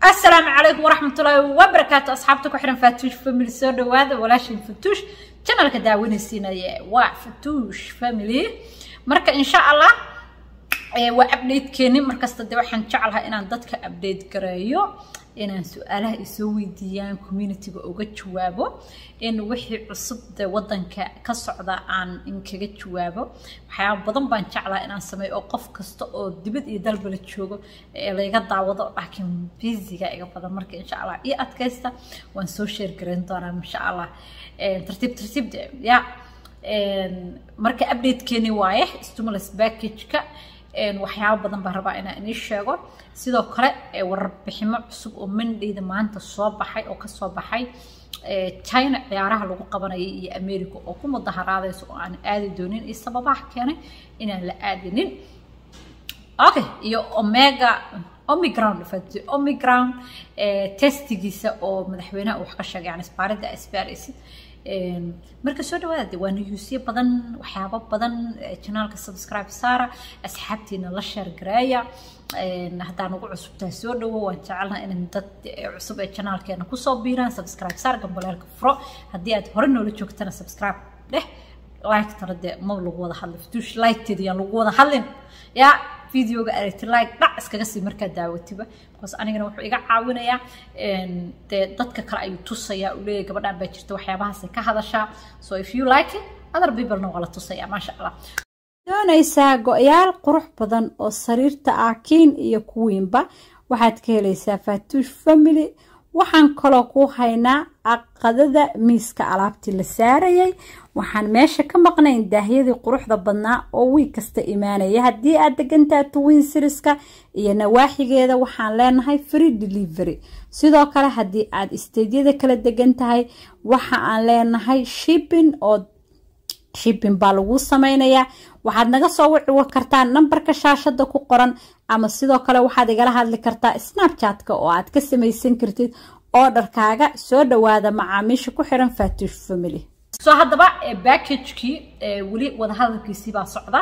السلام عليكم ورحمة الله وبركاته أصحابتك وحنا فاتوش فاميلي سو دواada walaashin fatuush channelka daawanaysiinaya waa fatuush family marka insha allah waa updatekeeni markasta de waxaan jeclahay inaan dadka update gareeyo inaan su-aalaha isoo weydiiyaan communityga uga jawaabo in wixii cusub de wadanka ka socda aan inkaga jawaabo waxyaaba badan baan jeclaa inaan sameeyo oo qof kasta oo dibad iyo dalba la joogo layga daawado laakiin busyga iga badan marka insha allah iyo adkaysta waan soo sheer gareyn doonaa insha allah tartiib tartiib de ya marka updatekeeni waaye stimulus package-ka waxyaabo badan baan rabaa inaan inii sheego sidoo kale warbiximo cusub oo mandayda maanta soo baxay oo kasoo baxay china ciyaaraha lagu qabanayay iyo america oo ku mudaharaadayso oo aan aadi doonin iyo sababaha keenay inaan la aadinin okay iyo omega omicron omicron testigiisa oo madaxweynaha uu wax ka sheegay yani isbaaridda isbaaraysid marka soo dhawaada waa niyuusyo badan waxyaabo badan janaalka subscribe saara asxaabtiina la sheer gareeya haddaan ugu cusubtahay soo dhawo waan jecelnaha in dad cusub ee janaalkeena kusoo biiraan subscribe saar gambaleelka furo haddii aad hore noola joogtana subscribe dheh like tana dee ma lagu wada hadlin fituush like-teeda yaan lagu wada hadlin yaa videoga aragti like dhac iskaga sii markaa daawatiba because anigana wuxuu iga caawinayaa dee dadka kale ayuu tusayaa uu leeyahay gabadhaan baa jirta waxyaabahaasay ka hadashaa so if you like it other peoplena waa la tusayaa maasha allah doonaysaa go-yaal qurux badan oo sariirta ah kiin iyo kuwiinba waxaad ka helaysaa faatuush family waxaan kaloo ku haynaa aqadada miiska alaabtii la saarayay waxaan meesha ka maqnayn daahyadii quruxda badnaa oo wiig kasta imaanaya haddii aad degantaha twin siriska iyo nawaaxigeeda waxaan leenahay free delivery sidoo kale haddii aad isteydyada kala degan tahay waxa aan leenahay shipping oo shipping baa lagu sameynayaa waxaad naga soo wici kartaa nambarka shaashada ku qoran ama sidoo kale waxaad igala hadli kartaa snapchatka oo aad ka samaysan kartid oodharkaaga soo dhawaada macaamiisha ku xiran fatuush family soo haddaba backagekii weli wadahadalkiisii baa socda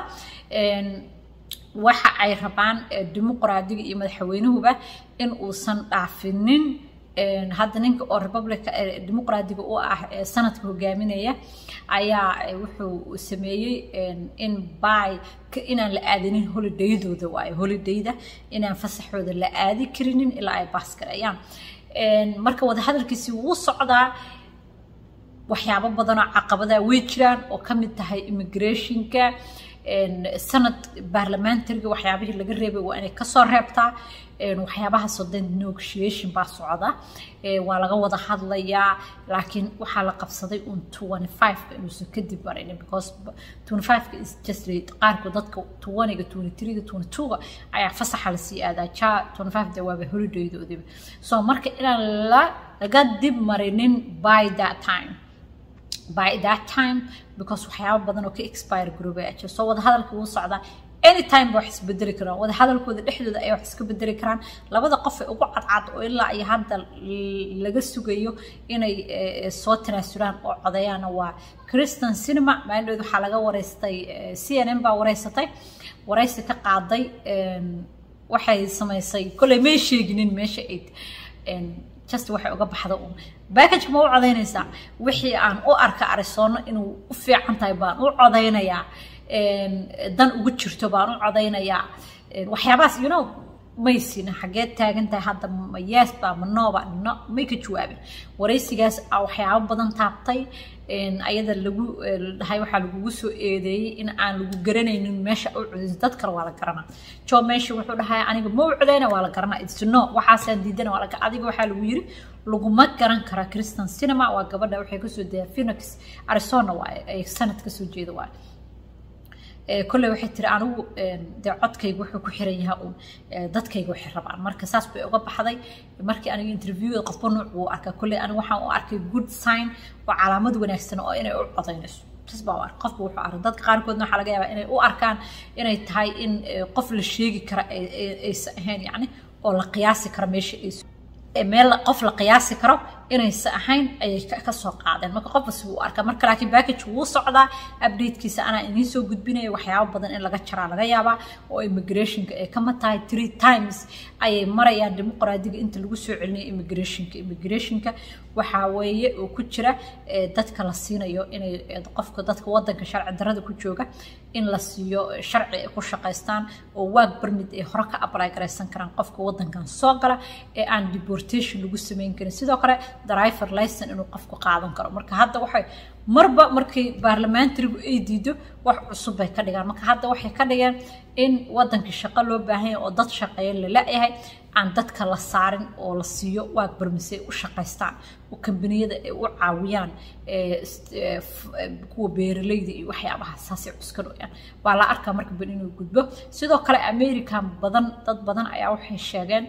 waxa ay rabaan dimuqraadiga iyo madaxweynuhuba in uusan dhaafinin hadda ninka oo republica dimuqraadiga u ah sanadka hogaaminaya ayaa wuxuu sameeyey in by inaan la aadinin holidaydooda waayo holidayda inaan fasaxooda la aadi karinin ilaa ay baas gareeyaan marka wadahadalkiisi wuu socdaa waxyaabo badanoo caqabadaa way jiraan oo ka mid tahay immigrationka sanad baarlamentariga waxyaabihii laga reebay waa inay kasoo reebtaa waxyaabahaasoo dan negotiation baa socda waa laga wada hadlayaa laakiin waxaa la qabsaday un twenty five inuusan kadib marinin because twenty five-ka is just qaarkood dadka twaniga twenty three-ga twenty two-ga ayaa fasaxa lasii aadaa ja twenty five de waaba holidaydoodiba so marka inaan la laga dib marinin by that time by that time because waxyaaba badan oo ka expire garoobay aja soo wada hadalka wuu socdaa anytime ba wax isbedeli karaan wada hadalkooda dhexdooda ayay wax iska bedeli karaan labada qof ee ugu cadcad oo ilaa iyo hadda laga sugayo inay soo tanaasulaan oo codeeyaana waa christian cinema maalindhood waxaa laga wareystay c n n baa wareysatay wareysi ka qaaday waxay samaysay kolley may sheeginin meesha ayd just waxay uga baxda un backageka ma u codaynaysaa wixii aan u arka arizoono inuu u fiican tahay baan u codaynayaa dan ugu jirto baan u codaynayaa waxyaabahaas you know maysina xageed taagan tahay hadda ma yes ba ma nooba no may ka jawaabin waraysigaas waxyaabo badan taabtay ayada lagu dhahay waxaa lagugu soo eedeeyey in aan lagu garanaynin meesha u codaysa dad kale waa la garanaa jo meesha wuxuu dhahay aniga ma u codayna waa la garanaa it's no waxaasaan diidana waa la adiga waxaa lagu yiri laguma garan karaa christian cinema waa gabadha waxay kasoo daya phoenix arizona waaye ay sanad kasoo jeeda waaye kolley waxay tiri anigu dee codkayga wuxuu ku xiran yahay uun dadkayga waxay rabaan marka saas bay uga baxday markii aniga interviewda qofba nuuc buu arkaa kolley aniga waxaan u arkay good sign oo calaamad wanaagsan oo inay u codaynayso tas baa u arka qofba wuxuu arkay dadka qaarkoodna waxaa laga yaabaa inay u arkaan inay tahay in qof la sheegi kara aysan ahayn yacni oo la qiyaasi kara meesha ay meel qof la qiyaasi karo inaysa ahayn ayay ka soo qaadeen marka qof bas wuu arkaa marka laakiin package wuu socdaa updatekiisa anaa idiin soo gudbinaya waxyaabo badan in laga jaraa laga yaabaa oo immigrationka ay kama tahay three times ayay marayaan dimuqraadiga inta lagu soo celinaya immigrationka immigrationka waxaa weeye oo ku jira dadka la siinayo inay qofka dadka wadanka sharci darada ku jooga in la siiyo sharci ay ku shaqaystaan oo waag barmid ay hore ka apply garaysan karaan qofka wadankan soo gala ee aan deportation lagu samayn karin sidoo kale driver license inuu qofku qaadan karo marka hadda waxay marba markii baarlamaantarigu ay diido wax cusub bay ka dhigaan marka hadda waxay ka dhigeen in wadankii shaqo loo baahan yahay oo dad shaqeeya la la-yahay aan dadka la saarin oo la siiyo waag barmise ay u shaqaystaan oo kambaniyada ay u caawiyaan kuwa beeralayda iyo waxyaabaha saasay cuskanayaan waa la arkaa marka ban inuu gudbo sidoo kale american badan dad badan ayaa waxay sheegeen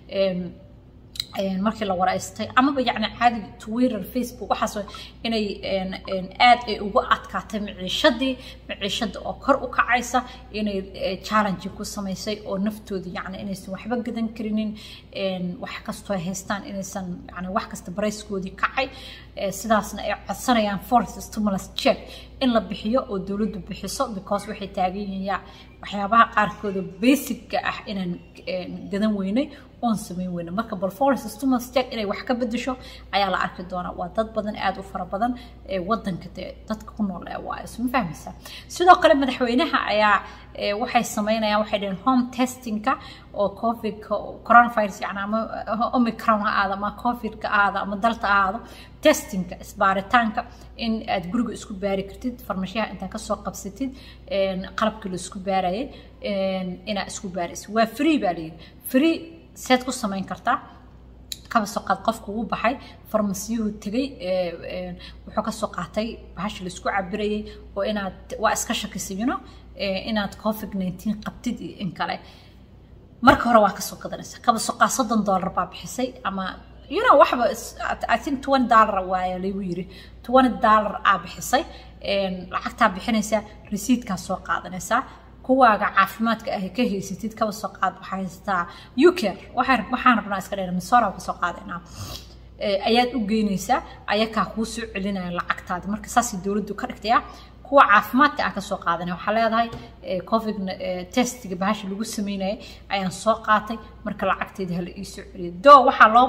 markii la waraystay amaba yacni caadiga twitter facebook waxaas inay aad ay ugu adkaatay maciishadii maciishada oo kor u kacaysa inay challenge ku samaysay oo naftooda yacni inaysan waxba gadan karinin wax kastoo haystaan inaysan yani wax kasta barayskoodii kacay sidaasna ay codsanayaan force stimulus check in la bixiyo oo dowladdu bixiso because waxay taagan yihiin waxyaabaha qaarkooda basicka ah inaan gadan weynay oon samayn weyna marka bal forest stimulus check inay wax ka bedesho ayaa la arki doonaa waa dad badan aada u fara badan ee wadanka dee dadka ku nool ee waa isma fahmaysaa sidoo kale madaxweynaha ayaa waxay sameynayaan waxay dhaheen home testingka oo covid coronavirus yani ama omicron ha aado ama covidka aado ama dalta aado testingka isbaaritaanka in aad guriga isku baari kartid farmashiyaha intaa kasoo qabsatid qalabkii la isku baarayay inaa isku baaraysid waa free baa layidhi free seed ku samayn kartaa kaba soo qaad qofku uu baxay farmasiyuhu tegay wuxuu ka soo qaatay bahasha la isku cabirayay oo inaad waa iska shakisay you know inaad covid nineteen qabtid iyo in kale marka hore waa kasoo gadanaysa kaba soo qaad soddon dollar baa bixisay ama you know waxba i think twenty dollar waaya lagu yiri twenty dollar aa bixisay lacagtaa bixinaysaa resiidkaa soo qaadanaysaa kuwaaga caafimaadka ah ka haysatid kaba soo qaad waxaa haysataa uker waxaan rabnaa iska dheer misora ka soo qaadaynaa ayaad u geynaysaa ayakaa kuu soo celinaya lacagtaadi marka saasay dowladdu ka dhigtaya kuwa caafimaadka ah kasoo qaadanaya waxaa leedahay covid testiga bahasha lagu sameynayay ayaan soo qaatay marka lacagteeda hala iisoo celiyo do waxaa loo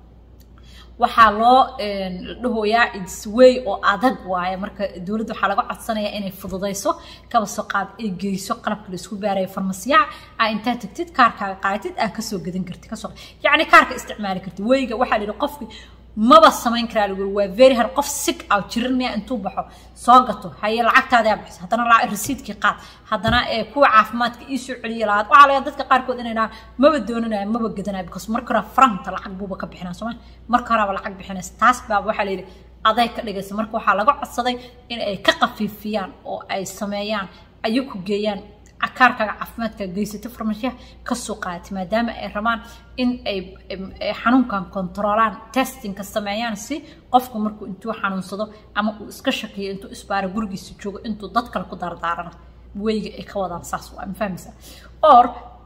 waxaa loo dhahoyaa its way oo adag waaye marka dowladda waxaa laga codsanayaa inay fududayso kaba soo qaad ay geyso qalabka la isku baaraya farmasiyaha aa intaa tagtid kaarkaaga qaadatid aa kasoo gadan kartid kasoo yacni kaarka isticmaali kartid weyga waxaa la yidhi qofki maba samayn karaa lagu waa very hard qof sig ah jirin miya intuu baxo soo gato haye lacagtaadaa bixisa haddana rasiidkii qaad haddana kuwa caafimaadka ii soo celiya lahaad waxaa laga dadka qaarkood inay dhahaan maba doonanaya maba gadanaya because marka hore faranta lacag buuba ka bixinaa sooma marka horeba lacag bixinaysa taas baaba waxaa layidhi aday ka dhigaysa marka waxaa laga codsaday in ay ka qafiifiyaan oo ay sameeyaan ayay ku geeyaan kaarkaaga caafimaadka geysato farmashiyaha kasoo qaatay maadaama ay rabaan in ay xanuunkan kontaroolaan testingka sameeyaan si qofku markuu intuu xanuunsado ama uu iska shakiyo intuu isbaaro gurigiisa joogo intuu dad kale ku dardaarana weyga ay ka wadaan saas waa ma fahmaysaa or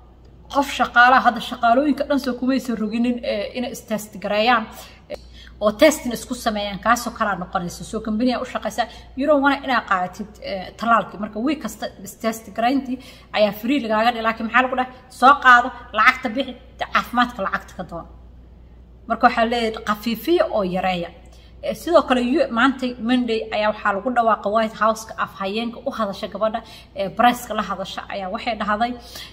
qof shaqaalaha hadda shaqaalooyinka dhan soo kumaysan roginin inay istest gareeyaan oo testin isku sameeyaan kaasoo kalaa noqonaysa soo kambaniya u shaqaysaa yuron wana inaa qaadatid talaalkii marka wiig kasta test garayntii ayaa free lagaaga dhihi laakiin maxaa lagu dhahay soo qaado lacagta bixi caafimaadka lacagta ka doon marka waxaa leeyahay khafiifiya oo yareeya sidoo kale maanta monday ayaa waxaa lagu dhawaaqa white houseka afhayeenka u hadasha gabadha ee briceka la hadasha ayaa waxay dhahday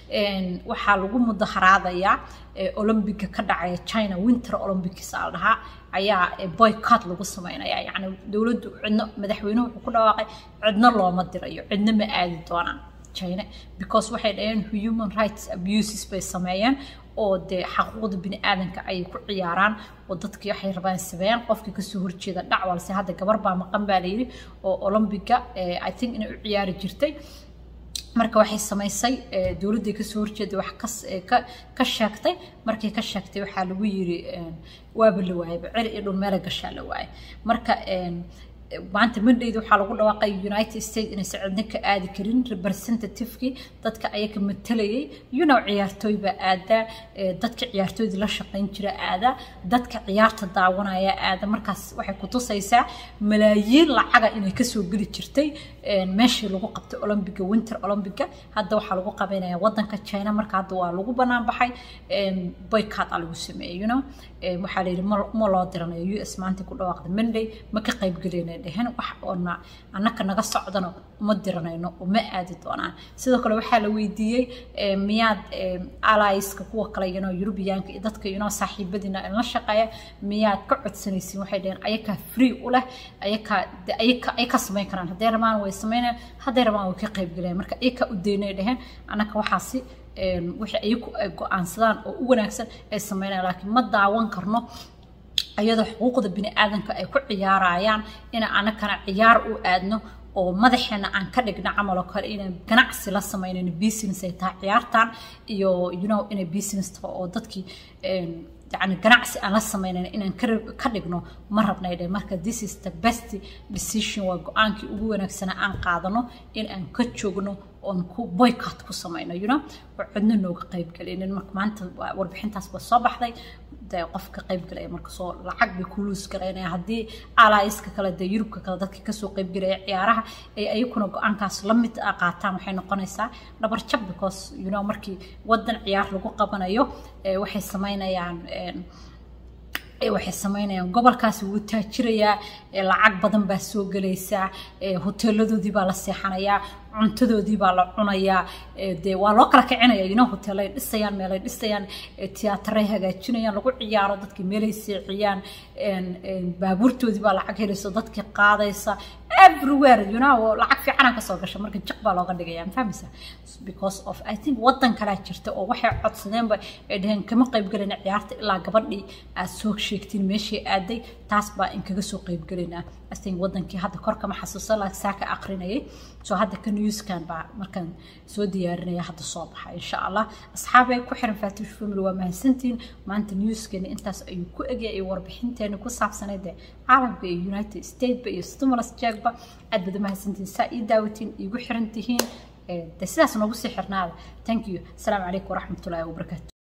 waxaa lagu mudaharaadayaa olombiga ka dhacaya china winter olympics aa la dhahaa ayaa boycott lagu sameynaya yacni dowladdu cidno madaxweynuhu wuxuu ku dhawaaqay cidno looma dirayo cidno ma aadi doonaan china because waxay dhaheen human rights abuses bay sameeyeen oo dee xaquuqda bini aadanka ayay ku ciyaaraan oo dadkii waxay rabaan sameeyaan qofkii kasoo horjeeda dhac walse hadda gabar baa maqan baa layidhi oo olombiga i think inay u ciyaari jirtay marka waxay samaysay dowladday kasoo horjeeday wax ka sheegtay markay ka sheegtay waxaa lagu yiri waaba la waayay ceri iyo dhul meela gashaa la waayay marka maanta mandayda waxaa lagu dhawaaqay united states inaysan cidna ka aadi karin representativekii dadka ayaka matalayay you know ciyaartooy baa aadaa dadka ciyaartooydii la shaqayn jira aadaa dadka ciyaarta daawanaya aada markaas waxay ku tusaysaa malaayiin lacaga inay kasoo geli jirtay meeshii lagu qabtay olombiga winter olombiga hadda waxaa lagu qabanaya wadanka china marka hadda waa lagu banaan baxay boycott a lagu sameeyey you know waxaa la yidhi ma loo diranayo u s maanta ku dhawaaqda monday ma ka qaybgelayna dhehen wax oona annaka naga socdana uma diranayno uma aadi doonaan sidoo kale waxaa la weydiiyey miyaad alliska kuwa kale yano yurubiyaanka iyo dadka yano saaxiibadiina la shaqeeya miyaad ka codsanaysiin waxay dheheen ayakaa free u leh ayakaa ay ka samayn karaan hadday rabaan way samaynayaan hadday rabaan way ka qaybgelayaan marka ayakaa u daynay dheheen annaka waxaasi wixii ayagu ay go-aansadaan oo u wanaagsan ay sameynayaan laakiin ma daawan karno iyadoo xuquuqda bini aadanka ay ku ciyaarayaan ina anakana ciyaar u aadno oo madaxeena aan ka dhigno camal oo kale inaan ganacsi la sameynayno business ay tahay ciyaartan iyo you know inay business tahay oo dadkii yani ganacsi aan la sameynayn inaan ka dhigno ma rabnay dhe marka this is the best decision waa go-aankii ugu wanaagsanaa aan qaadano in aan ka joogno oon ku boycott ku samayno you know oo cidna nooga qaybgelinin marka maanta warbixintaas ba soo baxday dee qof ka qaybgelaya marka soo lacag bay ku luus garaynaya haddii alaiska kale dee yurubka kale dadka kasoo qaybgelaya ciyaaraha ay ayakuna go-aankaas la mid ah qaataan waxay noqonaysaa dhabar jab because you know markii wadan ciyaar lagu qabanayo waxay samaynayaan waxay samaynayaan gobolkaasi wuu taajirayaa lacag badan baa soo gelaysaa hoteeladoodii baa la seexanayaa cuntadoodii baa la cunayaa dee waa loo kala kicinaya ino hoteelay dhisayaan meelay dhisayaan tiyaatarey hagaajinayaan lagu ciyaaro dadkii meelay seexiyaan baabuurtoodii baa lacag helayso dadkii qaadaysa everywhere you know lacag fiicanaa kasoo gasha marka jiq baa looga dhigaya fahmaysa because of i think wadan kalaa jirta oo waxay codsadeenba ay dhaheen kama qaybgelina ciyaarta ilaa gabadhii aad soo sheegtiin meeshii aaday taas baa in kaga soo qaybgelinaa i think wadankii hadda kor kama xasuusan laakiin saa ka aqrinayay soo hadda ka newskan baa markaan soo diyaarinaya hadda soo baxa insha allah asxaabay ku xiran faatush family waa mahadsantiin maanta newskeeni intaas ayuu ku egya iyo warbixinteeni ku saabsanayd ee caalamka iyo united stateba iyo stimulus jackba aad bada mahadsantiin saa ii daawatiin iigu xiran tihiin de sidaas noogu sii xirnaada thank you asalaamu calaykum waraxmatullaahi wabarakaatu